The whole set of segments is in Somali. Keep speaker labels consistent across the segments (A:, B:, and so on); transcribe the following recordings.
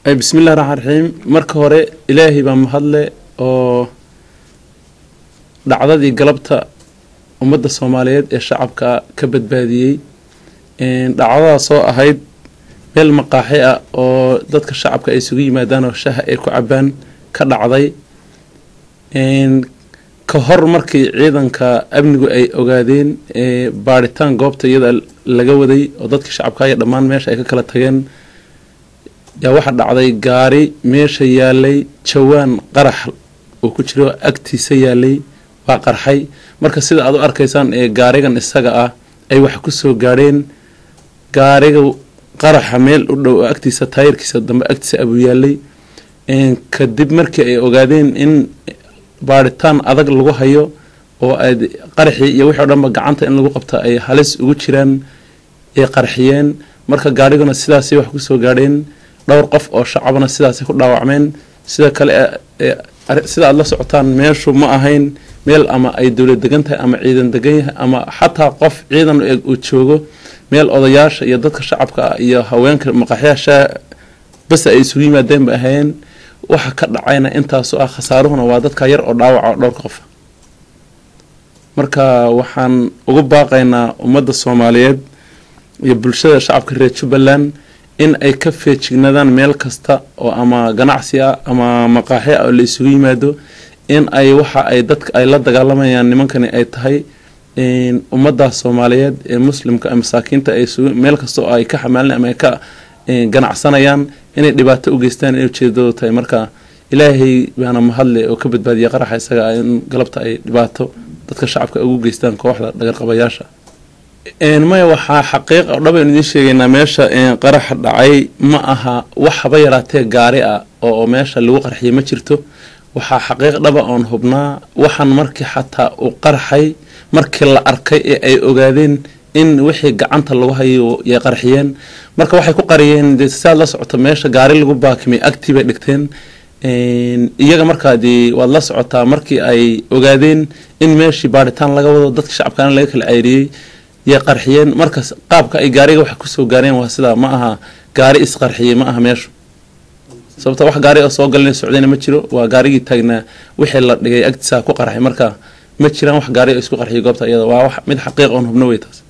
A: bismillahi raxmaan raxiim marka hore ilaahay baa mahadle oo dhacdadii galabta ummadda soomaaliyeed ee shacabka ka badbaadiyey dhacdadaasoo ahayd meel maqaaxi ah oo dadka shacabka ay isugu yimaadaan oo shaha ay ku cabaan ka dhacday ka hor markii ciidanka amnigu ay ogaadeen baadhitaan goobta iyada laga waday oo dadka shacabka iyo dhammaan meesha ay ka kala tageen yaa waxaa dhacday gaari meesha yaalay jawaan qarax uu ku jiro agtiisa yaalay waa qarxay marka sida aad u arkaysaan ee gaarigan isaga ah ay wax kusoo gaadheen gaariga qaraxa meel u dhow oo agtiisa taayirkiisa dambe agtiisa abuu yaalay kadib markii ay ogaadeen in baadhitaan adag lagu hayo oo aad qaraxii iyo wixii o dhanba gacanta in lagu qabta ay halis ugu jiraan ay qarxiyeen marka gaariguna sidaasay wax kusoo gaadheen dhowr qof oo shacabna sidaasay ku dhaawacmeen sida kale sida aada la socotaan meeshu ma ahayn meel ama ay dowlad degan tahay ama ciidan degan yahay ama xataa qof ciidan eg uu joogo meel odayaasha iyo dadka shacabka ah iyo haweenka maqaxyaasha bas ay isugu yimaadeen ba ahayn waxa ka dhacayna intaasoo ah khasaaruhuna waa dadka yar oo dhaawaca oo dhowrka qofa marka waxaan ugu baaqaynaa ummadda soomaaliyeed iyo bulshada shacabka reer jubbaland in ay ka feejignaadaan meel kasta oo ama ganacsi ah ama maqaaxi ah oo la isugu yimaado in ay waxa ay dadka ay la dagaalamayaan nimankani ay tahay ummaddaas soomaaliyeed ee muslimka masaakiinta ay meel kasta oo ay ka xamaalin ama ay ka ganacsanayaan inay dhibaato u geystaan inay ujeedadoodu tahay marka ilaahay baana mahadle oo ka badbaadiya qaraxa isaga ah in galabta ay dhibaato dadka shacabka ugu geystaan kooxda dhagarqabayaasha maya waxaa xaqiiq oo dhabaynu idiin sheegaynaa meesha qaraxa dhacay ma aha wax haba yaraatee gaari ah oo meesha lagu qarxiyay ma jirto waxaa xaqiiq dhaba oon hubnaa waxaan markii xataa uu qarxay markii la arkay ee ay ogaadeen in wixii gacanta lagu hayo yay qarxiyeen marka waxay ku qariyeen dee siaad la socoto meesha gaari lagu baakimay agtii bay dhigteen iyaga markaa dee waad la socotaa markii ay ogaadeen in meeshii baadhitaan laga wado dadka shacabkaana laga kala cayriyey yay qarxiyeen markaas qaabka ay gaariga wax kusoo gaareen waa sidaa ma aha gaari isqarxiyey ma aha meeshu sababta wax gaari oo soo galina socdayna ma jiro waa gaarigii taagnaa wixii la dhigay agtiisa ku qarxay marka ma jiraan wax gaari oo isku qarxiyay goobta iyada waa wax mid xaqiiq oon hubno wey taas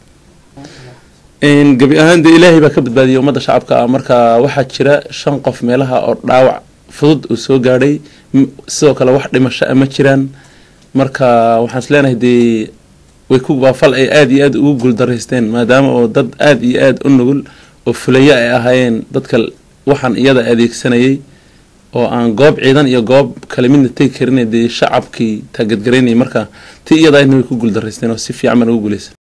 A: gebi ahaan dee ilaahay baa ka badbaadiyay ummadda shacabka ah marka waxaa jira shan qof meelaha oo dhaawac fudud uu soo gaadhay sidoo kale wax dhimasho ah ma jiraan marka waxaan is leenahay dee way ku waa fal ay aada iyo aada ugu guuldaraysteen maadaama oo dad aada iyo aada u nugul oo fulayo ay ahaayeen dadka waxaan iyada adeegsanayay oo aan goob ciidan iyo goob kale midna tegi karin dee shacabkii taagadgaraynayay marka ti iyada aydna way ku guuldaraysteen oo si fiican baan ugu guulaysa